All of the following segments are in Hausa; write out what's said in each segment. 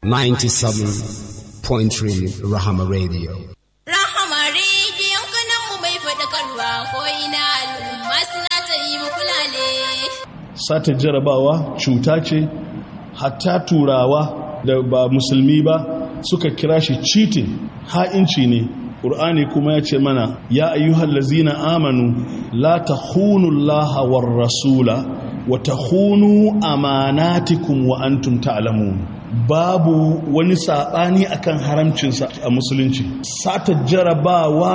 97.3 Rahama Radio. Rahama rediyon kanan mu mai faɗakarwa ko ina al'umma suna ta yi muku lale. sata jarabawa cuta ce hatta turawa da ba musulmi ba suka kira shi cheating ha'inci ne ƙur'ani kuma ya ce mana ya ayyuhal lazina amanu la tahunu allaha war rasula wa tahunu amanatikum wa antum ta'lamun babu wani saɓani akan haramcinsa a musulunci sata jarabawa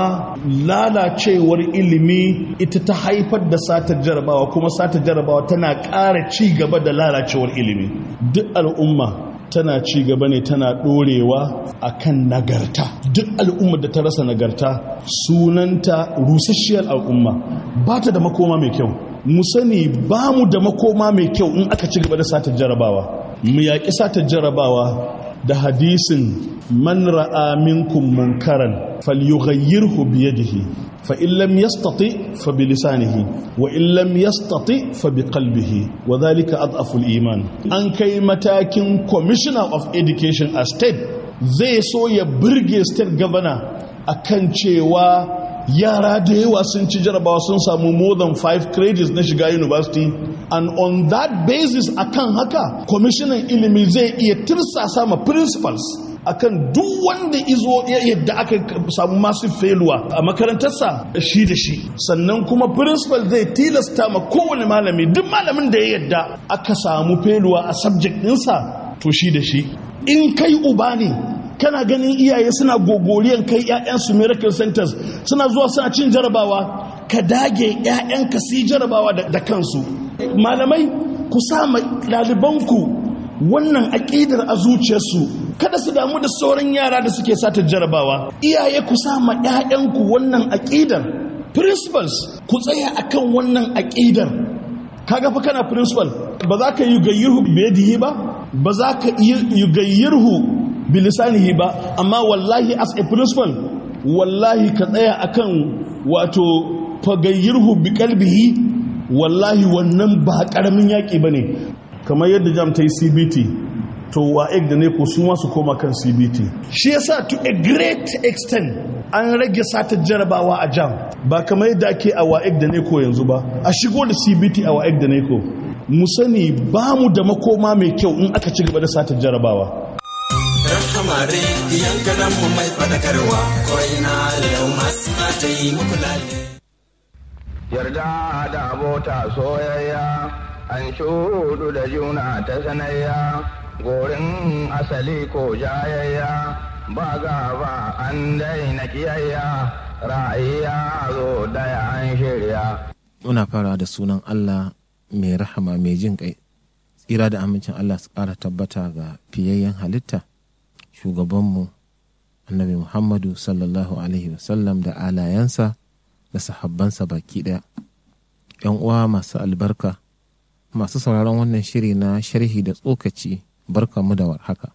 lalacewar ilimi ita ta haifar da sata jarabawa kuma sata jarabawa tana ƙara ci gaba da lalacewar ilimi duk al'umma tana ci gaba ne tana ɗorewa akan nagarta duk al'ummar da ta rasa nagarta sunanta rusasshiyar al'umma ba ta da makoma mai kyau mu sani ba mu da makoma mai kyau in aka ci gaba da sata jarabawa mu yaƙi sata jarabawa da hadisin man ra'a minkum munkaran falyughayyirhu bi yadihi fa in lam yastati fa bi lisanihi wa in lam yastati fa bi qalbihi wa dhalika adhafu iman an kai matakin commissioner of education a state zai so ya burge state governor akan cewa yara da yawa sun ci jarabawa sun samu more than five credits na shiga university and on that basis akan haka kwamishinan ilimi zai iya tirsasa ma principals akan duk wanda izo yadda aka samu masu feluwa a makarantarsa shi da shi sannan kuma principal zai tilasta ma kowane malami duk malamin da ya yadda aka samu feluwa a subject ɗinsa to shi da shi in kai uba ne kana ganin iyaye suna gogoriyan kai 'ya'yansu miracle centers suna zuwa suna cin jarabawa ka dage 'ya'yanka su yi jarabawa da kansu malamai ku sa ɗalibanku wannan aƙidar a zuciyarsu kada su damu da sauran yara da suke sata jarabawa iyaye ku sa ma 'ya'yanku wannan aƙidar principals ku tsaya akan wannan aƙidar kaga fa kana principal ba za ka yi gayyirhu biyadihi ba ba za ka yi gayyirhu bilisanihi ba amma wallahi as a principal wallahi ka tsaya akan wato fagayyirhu bi kalbihi wallahi wannan ba karamin yaki bane kamar yadda jam ta yi CBT to wa'ek da ne ko su masu koma kan CBT shi yasa to a great extent an rage satar jarabawa a jam ba kamar yadda ake a wa'ek da ne ko yanzu ba a shigo da CBT a wa'ek da ne ko mu sani ba mu da makoma mai kyau in aka ci gaba da satar jarabawa Rahama rediyon ganan mu mai fadakarwa ko ina yau masu mata yi muku lalle. Yarda da abota soyayya an shudu da juna ta sanayya gorin asali ko jayayya ba gaba an daina kiyayya ra'ayya zo daya an shirya. Muna fara da sunan Allah mai rahama mai jin kai tsira da amincin Allah su ƙara tabbata ga fiyayyen halitta. shugabanmu annabi muhammadu sallallahu alaihi wasallam da alayensa da sahabbansa baki ɗaya yan uwa masu albarka masu sauraron wannan shiri na sharhi da tsokaci barkanmu da warhaka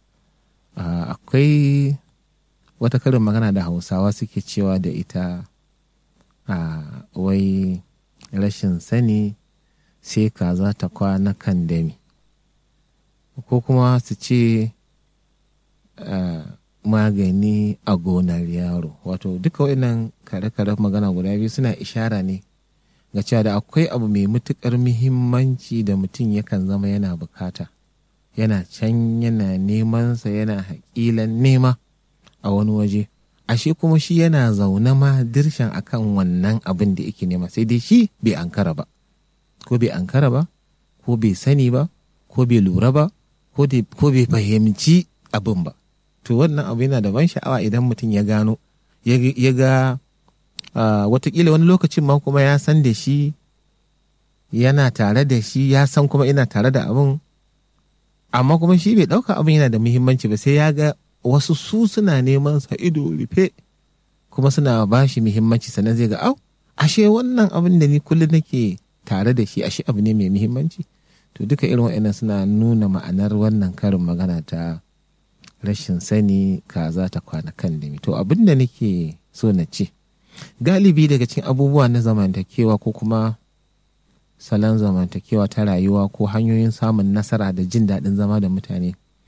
akwai wata karin magana da hausawa suke cewa da ita a wai rashin sani sai kaza ta kwana kan dami ko kuma su ce Uh, magani a gonar yaro wato duka waɗannan kare-kare magana guda biyu suna ishara ne ga cewa da akwai abu mai matuƙar muhimmanci da mutum yakan zama yana bukata yana can yana nemansa yana haƙilan nema a wani waje ashe kuma shi yana zaune ma dirshan akan wannan abin da yake nema sai dai shi bai ankara ba ko bai ankara ba ko bai sani ba ko bai lura ba ko bai fahimci abin ba to wannan abu yana da ban sha'awa idan mutum ya gano ya ga watakila wani lokacin ma kuma ya san da shi yana tare da shi ya san kuma ina tare da abin amma kuma shi bai ɗauka abin yana da muhimmanci ba sai ya ga wasu su suna neman sa ido rufe kuma suna ba shi muhimmanci sannan zai ga au ashe wannan abin da ni kullum nake tare da shi ashe abu ne mai muhimmanci to duka irin wa'annan suna nuna ma'anar wannan karin magana ta rashin sani kaza ta kwana kan dami to abin da nake so na ce galibi daga cikin abubuwa na zamantakewa ko kuma salon zamantakewa ta rayuwa ko hanyoyin samun nasara da jin daɗin zama da mutane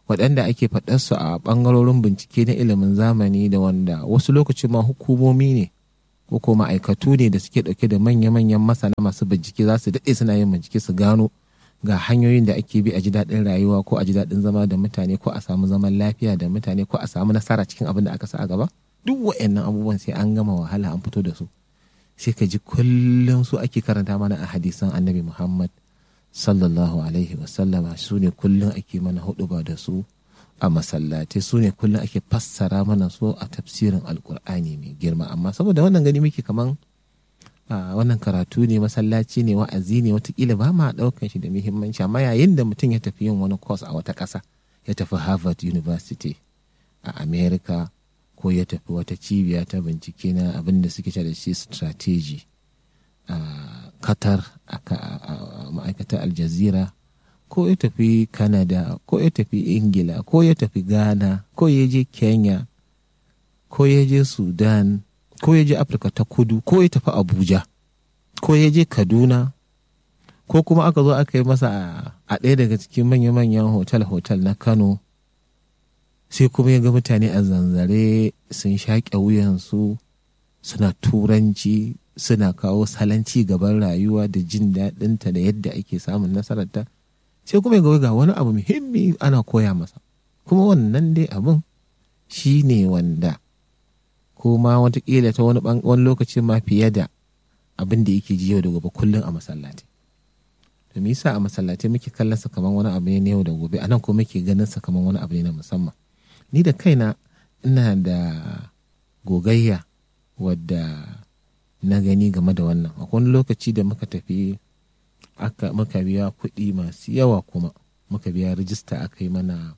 waɗanda ake faɗarsu a ɓangarorin bincike na ilimin zamani da wanda wasu lokaci ma hukumomi ne ko ko ma'aikatu ne da suke ɗauke da manya-manyan masana masu bincike za su daɗe suna yin bincike su gano ga hanyoyin da ake bi a ji daɗin rayuwa ko a ji daɗin zama da mutane ko a samu zaman lafiya da mutane ko a samu nasara cikin abin da aka sa a gaba duk wa'annan abubuwan sai an gama wahala an fito da su sai ka ji kullum su ake karanta mana a hadisan annabi muhammad sallallahu alaihi wasallama su ne kullum ake mana hudu ba da su a masallatai su ne kullum ake fassara mana su a tafsirin alkur'ani mai girma amma saboda wannan gani muke kaman a wannan karatu ne masallaci ne wa'azi ne watakila ba ma daukan shi da muhimmanci amma yayin da mutum ya tafi yin wani course a wata ƙasa ya tafi harvard university a america ko ya tafi wata cibiya ta bincike na abin da suke da shi strategy a qatar a ma'aikatar aljazira ko ya tafi canada ko ya tafi ingila ko ya tafi ghana ko ya je kenya ko ya je sudan ko ya je afirka ta kudu ko ya tafi abuja ko ya je kaduna ko kuma aka zo aka yi masa a ɗaya daga cikin manya-manyan hotel-hotel na kano sai kuma ya ga mutane a zanzare sun shaƙe wuyansu suna turanci suna kawo salon ci gaban rayuwa da jin daɗinta da yadda ake samun nasararta sai kuma ya ga wani abu muhimmi ana koya masa kuma wannan dai abin shi ne wanda ko ma watakila ta wani lokacin ma fiye da abin da yake ji yau da gobe kullum a masallaci to me yasa a masallaci muke kallon sa kamar wani abu ne na yau da gobe anan ko muke ganin sa kamar wani abu ne na musamman ni da kaina ina da gogayya wadda na gani game da wannan akwai wani lokaci da muka tafi aka muka biya kuɗi masu yawa kuma muka biya rijista aka yi mana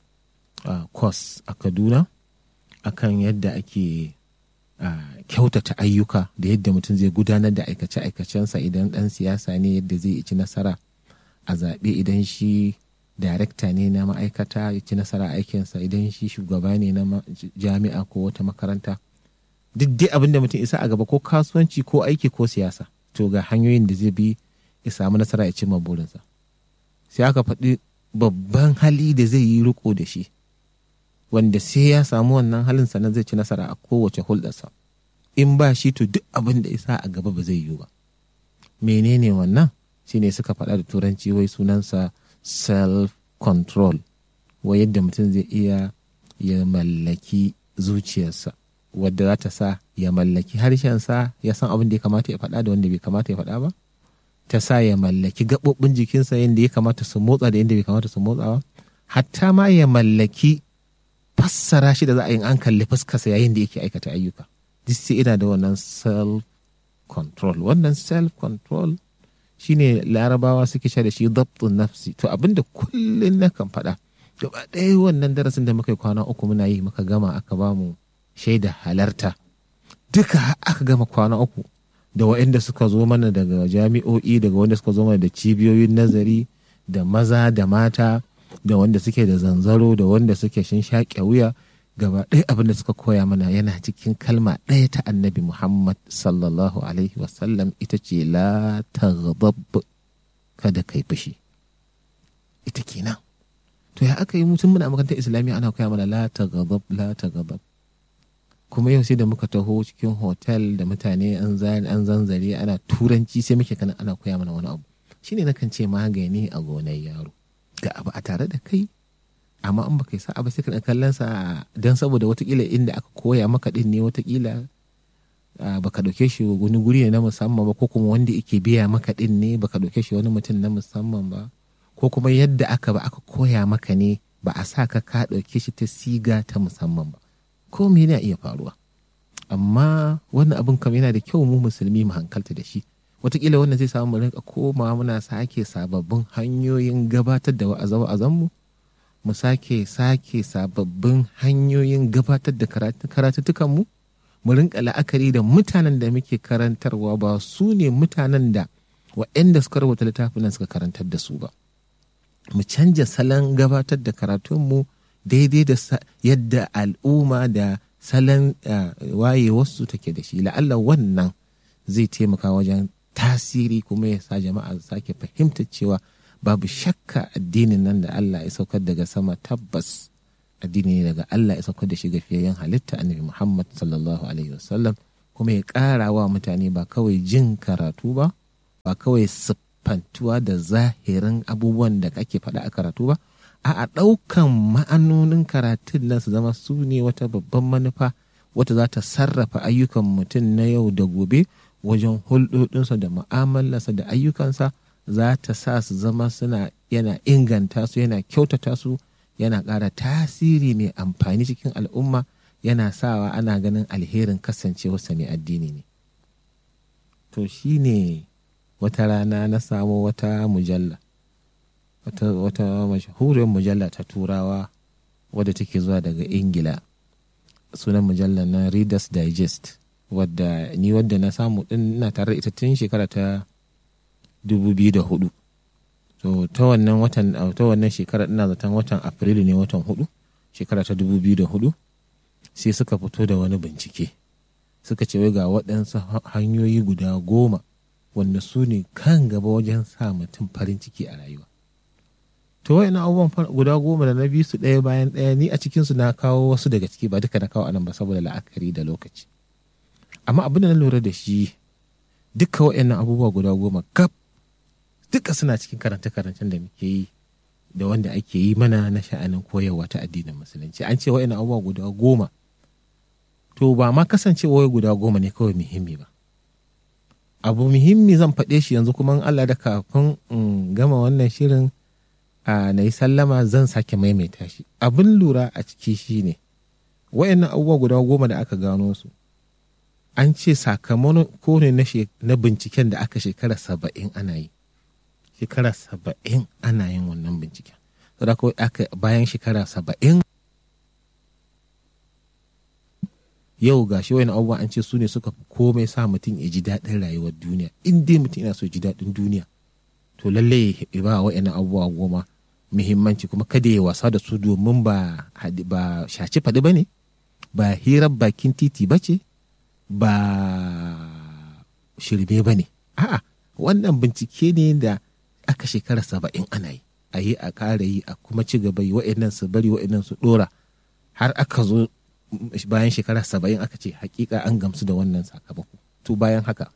course a kaduna akan yadda ake kyautata ayyuka da yadda mutum zai gudanar da aikace-aikacensa idan ɗan siyasa ne yadda zai ci nasara a zaɓe idan shi darekta ne na ma'aikata ya ci nasara aikinsa idan shi shugaba ne na jami'a ko wata makaranta duk dai abin da mutum isa a gaba ko kasuwanci ko aiki ko siyasa to ga hanyoyin da zai bi ya samu nasara ya cimma burinsa sai aka faɗi babban hali da zai yi riko da shi wanda sai ya samu wannan halin sannan zai ci nasara a kowace hulɗarsa in ba shi to duk abin da isa a gaba ba zai yiwu ba menene wannan shine suka faɗa da turanci wai sunansa self control wai yadda mutum zai iya ya mallaki zuciyarsa wadda za ta sa ya mallaki harshensa ya san abin da ya kamata ya faɗa da wanda bai kamata ya faɗa ba ta sa ya mallaki gaɓoɓin jikinsa yadda ya kamata su motsa da yadda bai kamata su motsa ba hatta ma ya mallaki fassara shi da za a yi an kalli fuskarsa yayin da yake aikata ayyuka duk sai ina da wannan self control wannan self control shine larabawa suke sha da shi dabtun nafsi to abinda kullum na kan faɗa gaba ɗaya wannan darasin da muka yi kwana uku muna yi muka gama aka ba mu shaida halarta duka aka gama kwana uku da waɗanda suka zo mana daga jami'o'i daga wanda suka zo mana da cibiyoyin nazari da maza da mata da wanda suke da zanzaro da wanda suke shin shaƙe wuya gaba ɗaya abin da suka koya mana yana cikin kalma ɗaya ta annabi muhammad sallallahu alaihi wasallam ita ce la taghdab kada kai fushi ita kenan to ya aka yi mutum muna makarantar islamiyya ana koya mana la taghdab la taghdab kuma yau sai da muka taho cikin hotel da mutane an zanzare ana turanci sai muke kana ana koya mana wani abu shine nakan ce magani a gonar yaro ga abu a tare da kai amma in baka yi sa'a ba sai ka kallon sa dan saboda watakila inda aka koya maka din ne watakila baka dauke shi wani guri ne na musamman ba ko kuma wanda yake biya maka din ne baka dauke shi wani mutum na musamman ba ko kuma yadda aka ba aka koya maka ne ba a sa ka ka dauke shi ta siga ta musamman ba ko me yana iya faruwa amma wannan abin kam yana da kyau mu musulmi mu hankalta da shi watakila wannan zai samu mu rinka koma muna sake sababbin hanyoyin gabatar da wa'azan mu mu sake sake sababbin hanyoyin gabatar da karatuttukan mu mu rinka la'akari da mutanen da muke karantarwa ba su ne mutanen da waɗanda suka rubuta littafin nan suka karantar da su ba mu canja salon gabatar da karatunmu daidai da yadda al'umma da salon wayewarsu take da shi la'alla wannan zai taimaka wajen tasiri kuma ya sa jama'a sake fahimtar cewa babu shakka addinin nan da Allah ya saukar daga sama tabbas addini ne daga Allah ya saukar da shi ga fiyayyen halitta annabi Muhammad sallallahu alaihi wasallam kuma ya ƙara wa mutane ba kawai jin karatu ba ba kawai siffantuwa da zahirin abubuwan da kake faɗa a karatu ba a ɗaukan ma'anonin karatun nan su zama su ne wata babban manufa wata za ta sarrafa ayyukan mutum na yau da gobe wajen hulɗoɗinsa da mu'amalarsa da ayyukansa za ta sa su zama suna yana inganta su yana kyautata su yana ƙara tasiri mai amfani cikin al'umma yana sawa ana ganin alherin kasancewarsa mai addini ne to shi ne wata rana na samu wata mujalla wata, wata mashahuriyar mujalla ta turawa wadda take zuwa daga ingila sunan mujallar na readers digest wadda ni wadda na samu din na tare ita tun shekara ta 2004 to ta wannan watan ta wannan shekara ina zaton watan afrilu ne watan hudu shekara ta 2004 sai suka fito da wani bincike suka ce wai ga waɗansu hanyoyi guda goma wanda su ne kan gaba wajen sa mutum farin ciki a rayuwa to wa'in abubuwan guda goma da na bi su ɗaya bayan ɗaya ni a cikinsu na kawo wasu daga ciki ba duka na kawo anan ba saboda la'akari da lokaci amma abin da na lura da shi duka wa'in abubuwa guda goma kaf duka suna cikin karance-karancen da muke yi da wanda ake yi mana na sha'anin koyarwa ta addinin musulunci an ce wa'in abubuwa guda goma to ba ma kasancewa guda goma ne kawai muhimmi ba abu muhimmi zan faɗe shi yanzu kuma Allah da kafin in gama wannan shirin a na yi sallama zan sake maimaita shi abin lura a ciki shi ne wayannan abubuwa guda goma da aka gano su an ce sakamako ne na binciken da aka shekara saba'in ana yi shekara saba'in ana yin wannan binciken saboda kawai aka bayan shekara saba'in yau ga shi wani abubuwa an ce su ne suka fi komai sa mutum ya ji daɗin rayuwar duniya in dai mutum yana so ji daɗin duniya to lalle ya ba wa'yan abubuwa goma muhimmanci kuma kada ya wasa da su domin ba ba shaci faɗi ba ne ba hirar bakin titi ba ce ba shirme ba ne a'a wannan bincike ne da aka shekara saba'in ana yi a yi a ƙara yi a kuma ci gaba yi wa'annan su bari wa'annan su ɗora har aka zo bayan shekara saba'in aka ce hakika an gamsu da wannan sakamako to bayan haka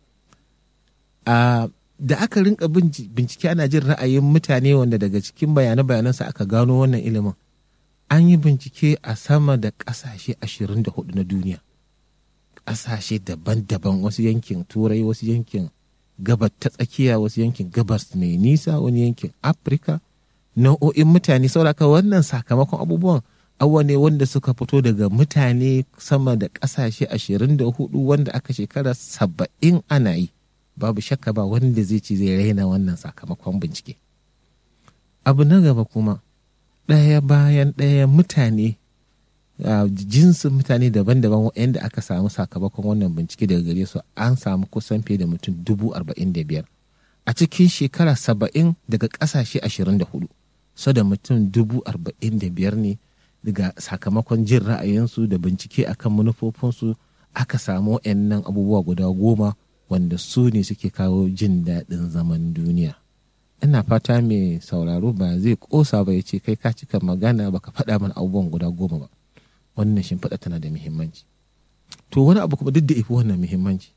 da aka rinka bincike ana jin ra'ayin mutane wanda daga cikin bayane-bayanansa aka gano wannan ilimin an yi bincike a sama da ƙasashe 24 na duniya ƙasashe daban-daban wasu yankin turai wasu yankin gabar ta tsakiya wasu yankin gabas mai nisa wani yankin afirka nau'o'in mutane sauraka wannan sakamakon abubuwan awa ne wanda suka fito daga mutane sama da ƙasashe ashirin da hudu wanda aka shekara saba'in ana yi babu shakka ba wanda zai ci zai raina wannan sakamakon bincike abu na gaba kuma ɗaya bayan ɗaya mutane jinsin mutane daban-daban waɗanda aka samu sakamakon wannan bincike daga gare su an samu kusan fiye da mutum dubu arba'in da biyar a cikin shekara saba'in daga ƙasashe ashirin da hudu so da mutum dubu arba'in da biyar ne daga sakamakon jin ra'ayinsu da bincike akan manufofinsu aka samu nan abubuwa guda goma wanda su ne suke kawo jin daɗin zaman duniya ina fata mai sauraro ba zai ƙosa ba ya ce kai ka cika magana baka faɗa mana abubuwan guda goma ba wannan shimfiɗa tana da muhimmanci to wani abu kuma duk da ifi wannan muhimmanci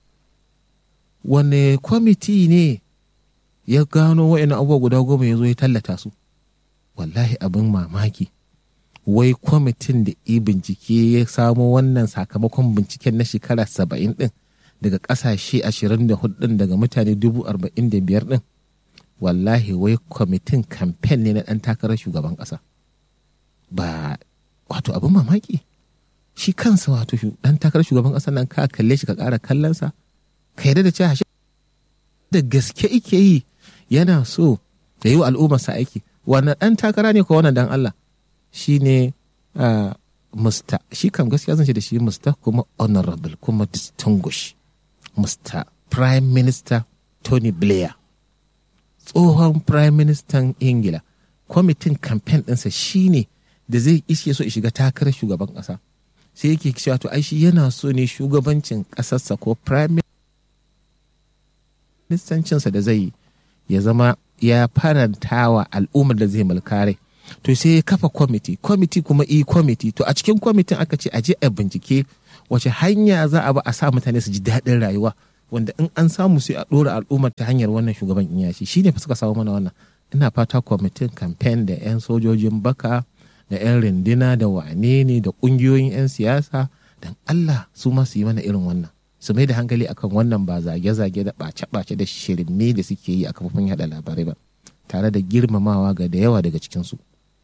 wane kwamiti ne ya gano wa'in abubuwa guda goma ya zo ya tallata su wallahi abin mamaki wai kwamitin da i bincike ya samo wannan sakamakon binciken na shekara saba'in din daga ƙasashe ashirin da hudu daga mutane dubu arba'in da biyar din wallahi wai kwamitin kamfen ne na ɗan takarar shugaban ƙasa ba wato abin mamaki shi kansa wato ɗan takarar shugaban ƙasa nan ka kalle shi ka ƙara kallonsa ka yarda da cewa da gaske ike yi yana so ya yi wa al'ummarsa aiki wannan ɗan takara ne ko wannan dan Allah shi ne musta shi kam gaskiya zan ce da shi musta kuma honorable kuma distinguish musta prime minister tony blair tsohon prime minister ingila kwamitin campaign ɗinsa shi ne da zai ishe so shiga takarar shugaban ƙasa sai yake cewa to ai shi yana so ne shugabancin ƙasarsa ko prime ministancinsa da zai yi ya zama ya faranta wa al'ummar da zai mulka rai to sai ya kafa kwamiti kwamiti kuma i kwamiti to a cikin kwamitin aka ce a je a bincike wace hanya za a ba a sa mutane su ji daɗin rayuwa wanda in an samu sai a ɗora al'ummar ta hanyar wannan shugaban iyashi shi ne fa suka samu mana wannan ina fata kwamitin kamfen da 'yan sojojin baka da 'yan rindina da wane ne da ƙungiyoyin 'yan siyasa don allah su ma su yi mana irin wannan su mai da hankali akan wannan ba zage-zage da ɓace-ɓace da shirme da suke yi a kafofin yada labarai ba tare da girmamawa ga da yawa daga cikinsu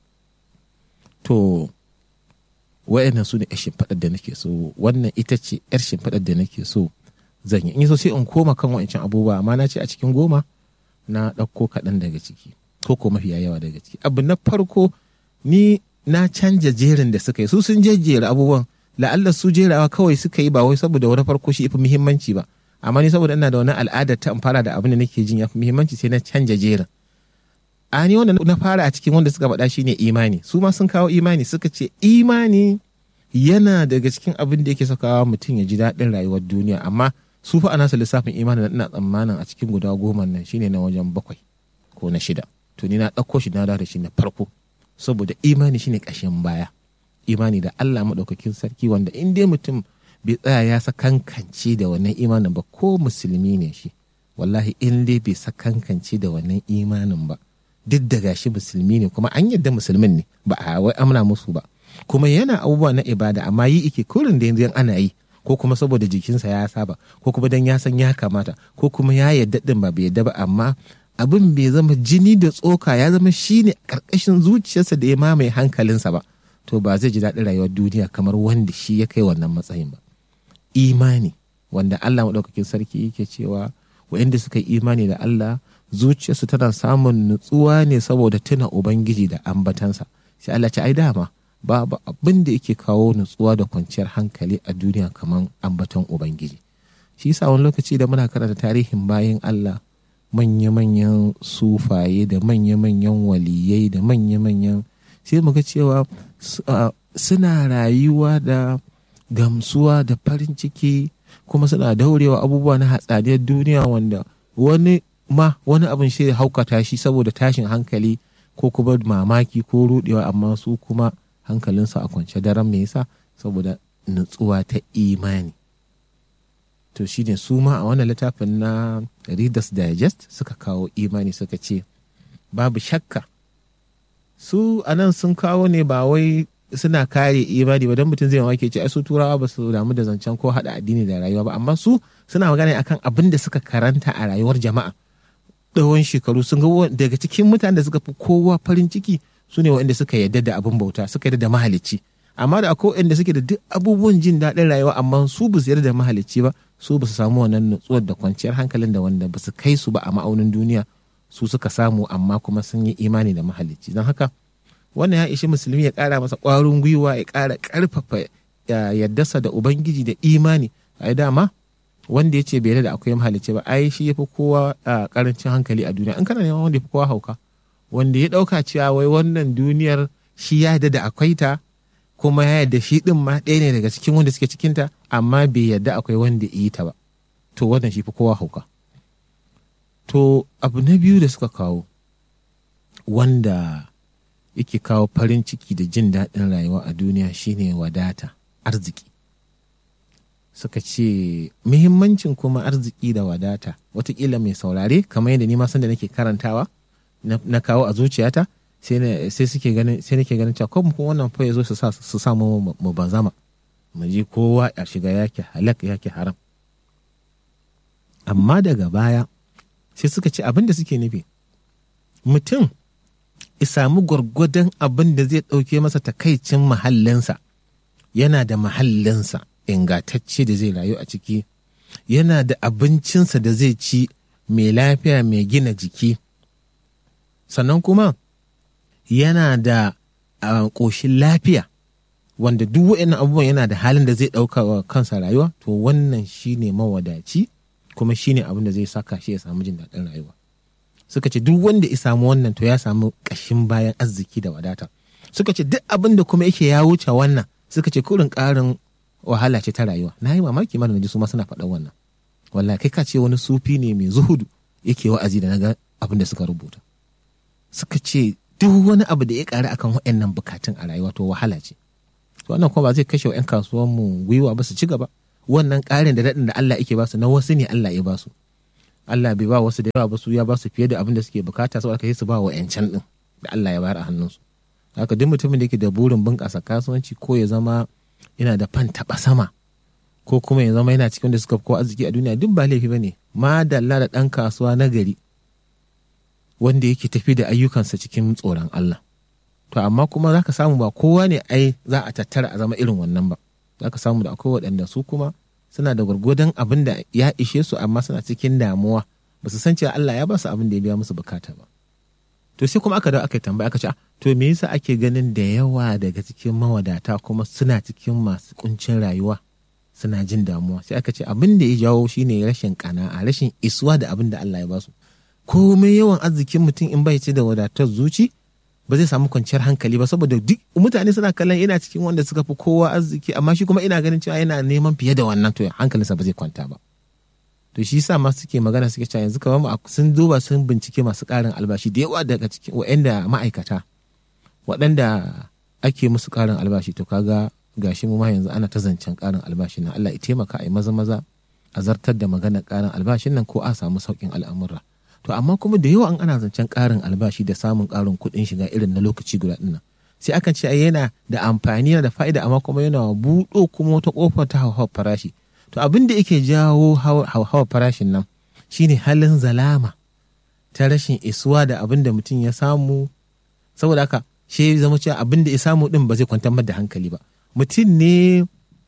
to wa'annan su ne 'yar shimfiɗar da nake so wannan ita ce 'yar shimfiɗar da nake so zan yi in so sai in koma kan wa'ancan abubuwa amma na ce a cikin goma na ɗauko kaɗan daga ciki ko ko mafiya yawa daga ciki abu na farko ni na canja jerin da suka yi su sun jejjera abubuwan la'alla su jerawa kawai suka yi ba wai saboda wani farko shi fi muhimmanci ba amma ni saboda ina da wani al'adar ta in fara da abin da nake jin ya fi muhimmanci sai na canja jerin a ni wanda na fara a cikin wanda suka faɗa shine imani su ma sun kawo imani suka ce imani yana daga cikin abin da yake sakawa mutum ya ji daɗin rayuwar duniya amma su fa ana lissafin imani ina tsammanin a cikin guda goma nan shine na wajen bakwai ko na shida to ni na ɗauko shi na da shi na farko saboda imani shine ƙashin baya imani da Allah maɗaukakin sarki wanda in dai mutum bai tsaya ya sakankance da wannan imanin ba ko musulmi ne shi wallahi in dai bai sakankance da wannan imanin ba duk da gashi musulmi ne kuma an yadda musulmin ne ba a wai amna musu ba kuma yana abubuwa na ibada amma yi ike kurin da yanzu ana yi ko kuma saboda jikinsa ya saba ko kuma dan ya san ya kamata ko kuma ya yadda din ba bai yadda ba amma abin bai zama jini da tsoka ya zama shine karkashin zuciyarsa da ya mamaye hankalinsa ba to ba zai ji daɗin rayuwar duniya kamar wanda shi ya kai wannan matsayin ba imani wanda Allah maɗaukakin sarki yake cewa wa'inda suka yi imani da Allah zuciyarsu tana samun nutsuwa ne saboda tuna ubangiji da ambatansa sai Allah ce ai dama babu abin da yake kawo nutsuwa da kwanciyar hankali a duniya kamar ambaton ubangiji shi yasa wani lokaci da muna karanta tarihin bayan Allah manya-manyan sufaye da manya-manyan waliyai da manya-manyan sai mu ga cewa suna rayuwa da gamsuwa da farin ciki kuma suna daurewa abubuwa na hatsaniyar duniya wanda wani ma wani abin shi haukata shi saboda tashin hankali ko kuma mamaki ko rudewa amma su kuma hankalinsu a kwance daren me yasa saboda nutsuwa ta imani to shine su ma a wannan littafin na readers digest suka kawo imani suka ce babu shakka su a nan sun kawo ne ba wai suna kare imani ba don mutum zai mamaki ce ai su turawa ba su damu da zancen ko haɗa addini da rayuwa ba amma su suna magana akan abin da suka karanta a rayuwar jama'a tsawon shekaru sun ga daga cikin mutanen da suka fi kowa farin ciki su ne waɗanda suka yarda da abin bauta suka yarda da mahalicci amma da akwai waɗanda suke da duk abubuwan jin daɗin rayuwa amma su ba su yarda da mahalicci ba su ba su samu wannan nutsuwar da kwanciyar hankalin da wanda ba su kai su ba a ma'aunin duniya su suka samu amma kuma sun yi imani da mahalicci don haka wannan ya ishi musulmi ya ƙara masa ƙwarin gwiwa ya ƙara ƙarfafa yaddasa da ubangiji da imani a dama wanda ya ce bai da akwai mahalicci ba ai shi ya fi kowa ƙarancin hankali a duniya in kana neman wanda ya fi kowa hauka wanda ya ɗauka cewa wai wannan duniyar shi ya da akwai ta kuma ya yarda shi ɗin ma ɗaya ne daga cikin wanda suke cikinta amma bai yarda akwai wanda yi ta ba to wannan shi fi kowa hauka to abu na biyu da suka kawo wanda yake kawo farin ciki da jin daɗin rayuwa a duniya shine wadata arziki suka ce muhimmancin kuma arziki da wadata watakila mai saurare kamar yadda ni ma san da nake karantawa na kawo a zuciyata sai suke ganin sai nake ganin cewa kuma wannan fa ya zo su sa su sa mu mu bazama mu ji kowa ya shiga yake halak yake haram amma daga baya sai suka ce abin da suke nufi mutum ya samu gwargwadon abin da zai ɗauke masa takaicin mahallinsa yana da mahallinsa ingantacce da zai rayu a ciki yana da abincinsa da zai ci mai lafiya mai gina jiki sannan kuma yana da ƙoshin lafiya wanda duk wa'annan abubuwan yana da halin da zai ɗauka wa kansa rayuwa to wannan shine mawadaci kuma shine abin da zai saka shi ya samu jin daɗin rayuwa suka ce duk wanda ya samu wannan to ya samu ƙashin bayan arziki da wadata suka ce duk abin da kuma yake ya wuce wannan suka ce kurin ƙarin wahala ce ta rayuwa na yi mamaki mana ji su ma suna faɗan wannan wallahi kai ka ce wani sufi ne mai zuhudu yake wa'azi da naga abin da suka rubuta suka ce duk wani abu da ya ƙari akan waɗannan bukatun a rayuwa to wahala ce wannan kuma ba zai kashe wa 'yan kasuwanmu gwiwa ba su ci gaba wannan ƙarin da daɗin da Allah yake ba su na wasu ne Allah ya ba su Allah bai ba wasu da yawa ba su ya ba su fiye da abin da suke bukata saboda kai su ba wa 'yancan ɗin da Allah ya bayar a hannunsu haka duk mutumin da yake da burin bunƙasa kasuwanci ko ya zama yana da fan taɓa sama ko kuma ya zama yana cikin da suka fi ko arziki a duniya duk ba laifi ba ne madalla da ɗan kasuwa na gari wanda yake tafi da ayyukansa cikin tsoron Allah to amma kuma za ka samu ba kowa ne ai za a tattara a zama irin wannan ba za ka samu da akwai waɗanda su kuma suna da gwargwadon abin da ya ishe su amma suna cikin damuwa ba su san cewa Allah ya ba su abin da ya biya musu bukata ba to sai kuma aka dawo aka tambaya aka ce to me yasa ake ganin da yawa daga cikin mawadata kuma suna cikin masu kuncin rayuwa suna jin damuwa sai aka ce abin da ya jawo shine rashin kana'a rashin isuwa da abin da Allah ya ba su komai yawan arzikin mutum in bai ce da wadatar zuci ba zai samu kwanciyar hankali ba saboda duk mutane suna kallon ina cikin wanda suka fi kowa arziki amma shi kuma ina ganin cewa yana neman fiye da wannan to hankalinsa ba zai kwanta ba to shi yasa masu suke magana suke cewa yanzu kamar sun duba sun bincike masu ƙarin albashi da yawa daga cikin waɗanda ma'aikata waɗanda ake musu ƙarin albashi to kaga gashi mu ma yanzu ana ta zancen ƙarin albashi na Allah ya taimaka a yi maza maza a zartar da maganar ƙarin albashin nan ko a samu sauƙin al'amura to amma kuma da yawa an ana zancen ƙarin albashi da samun ƙarin kuɗin shiga irin na lokaci guda ɗin nan sai akan ce yana da amfani da fa'ida amma kuma yana buɗo kuma wata ƙofar ta hauhawar farashi to abin da yake jawo hauhawar farashin nan shine halin zalama ta rashin isuwa da abin da mutum ya samu saboda haka shi zama cewa abin da ya samu din ba zai kwantar da hankali ba mutum ne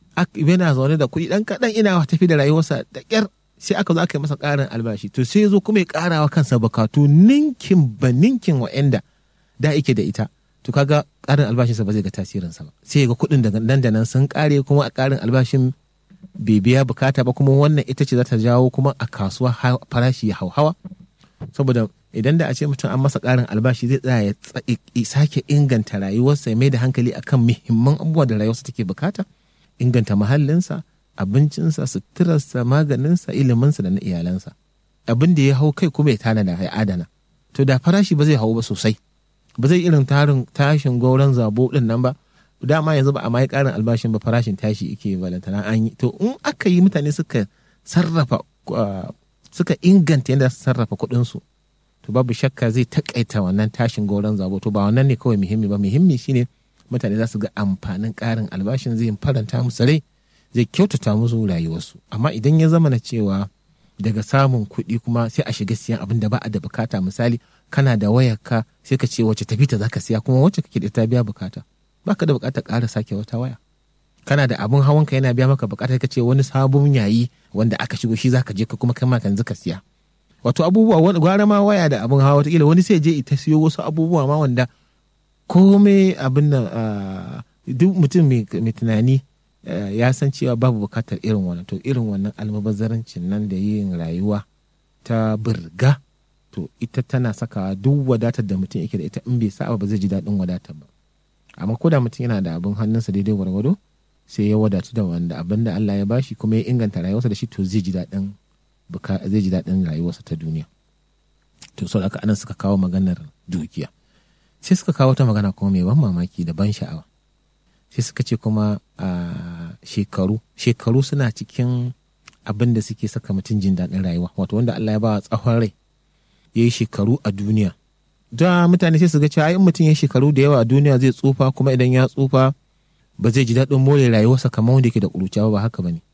yana zaune da kuɗi ɗan kaɗan ina tafi da rayuwarsa da ƙyar sai aka zo aka yi masa ƙarin albashi to sai zo kuma ya ƙara wa kansa bukatu ninkin ba ninkin wa'anda da yake da ita to kaga ƙarin albashinsa ba zai ga tasirinsa ba sai ga kuɗin daga nan da nan sun ƙare kuma a ƙarin albashin bai biya bukata ba kuma wannan ita ce za ta jawo kuma a kasuwa farashi ya hauhawa saboda idan da a ce mutum an masa ƙarin albashi zai tsaya ya sake inganta rayuwarsa ya mai da hankali akan muhimman abubuwa da rayuwarsa take bukata inganta muhallinsa abincinsa suturarsa maganinsa iliminsa da na iyalansa abin da ya hau kai kuma ya tanada ya adana to da farashi ba zai hau ba sosai ba zai irin tarin tashin gauran zabo din nan ba dama yanzu ba a mai karin albashin ba farashin tashi yake balantana an yi to in aka yi mutane suka sarrafa suka inganta yadda su sarrafa kuɗinsu to babu shakka zai takaita wannan tashin gauran zabo to ba wannan ne kawai muhimmi ba muhimmi shine mutane za su ga amfanin karin albashin zai faranta musu rai zai kyautata musu rayuwarsu amma idan ya zama na cewa daga samun kuɗi kuma sai a shiga siyan abin da ba a da bukata misali kana da wayarka sai ka ce wacce tafi ta zaka siya kuma wacce kake da ta biya bukata baka da bukatar ƙara sake wata waya kana da abin hawanka yana biya maka bukatar ka ce wani sabon yayi wanda aka shigo shi zaka je ka kuma kai ma kan ka siya wato abubuwa gwara ma waya da abin hawa wataƙila wani sai je ita siyo wasu abubuwa ma wanda komai abin nan duk mutum mai tunani ya san cewa babu bukatar irin wannan to irin wannan almubazarancin nan da yin rayuwa ta birga to ita tana saka duk wadatar da mutum yake da ita in bai sa ba zai ji daɗin wadatar ba amma ko da mutum yana da abin hannunsa daidai gwargwado sai ya wadatu da wanda abin da Allah ya bashi kuma ya inganta rayuwarsa da shi to zai ji daɗin zai ji daɗin rayuwarsa ta duniya to sau aka anan suka kawo maganar dukiya sai suka kawo ta magana kuma mai ban mamaki da ban sha'awa sai suka ce kuma a shekaru shekaru suna cikin abin da suke saka mutum jin daɗin rayuwa wato wanda Allah ya ba tsawon rai ya yi shekaru a duniya da mutane sai su ga cewa in mutum ya shekaru da yawa a duniya zai tsufa kuma idan ya tsufa ba zai ji daɗin more rayuwarsa kamar wanda yake da ƙuruciya ba haka ba ne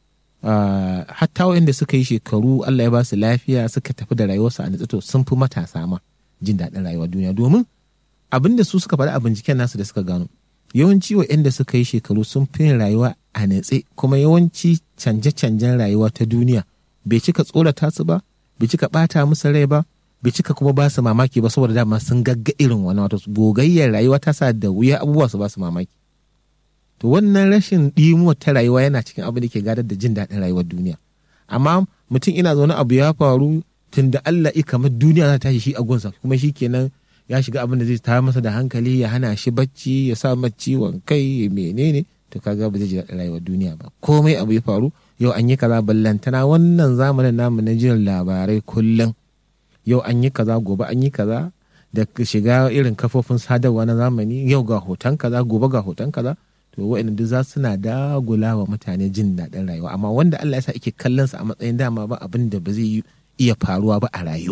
hatta wanda suka yi shekaru Allah ya ba su lafiya suka tafi da rayuwarsa a nutsato sun fi matasa ma jin daɗin rayuwar duniya domin abin da su suka faɗi a binciken nasu da suka gano yawanci waɗanda suka yi shekaru sun fi rayuwa a natse kuma yawanci canje-canjen rayuwa ta duniya bai cika tsorata su ba bai cika ɓata musu rai ba bai cika kuma ba su mamaki ba saboda dama sun gagga irin wani wato gogayyar rayuwa ta sa da wuya abubuwa su ba su mamaki to wannan rashin ɗimuwar ta rayuwa yana cikin abin da ke gadar da jin daɗin rayuwar duniya amma mutum ina zaune abu ya faru tun da Allah i kamar duniya za ta tashi shi a gunsa kuma shi kenan ya shiga abin da zai ta masa da hankali ya hana shi bacci ya sa mace ciwon kai ya menene to kaga ba zai ji daɗin rayuwar duniya ba komai abu ya faru yau an yi kaza ballantana wannan zamanin namu na jin labarai kullum yau an yi kaza gobe an yi kaza da shiga irin kafofin sadarwa na zamani yau ga hoton kaza gobe ga hoton kaza to wa'in duk za suna dagula wa mutane jin daɗin rayuwa amma wanda Allah ya sa ake kallon sa a matsayin dama ba abin da ba zai iya faruwa ba a rayuwa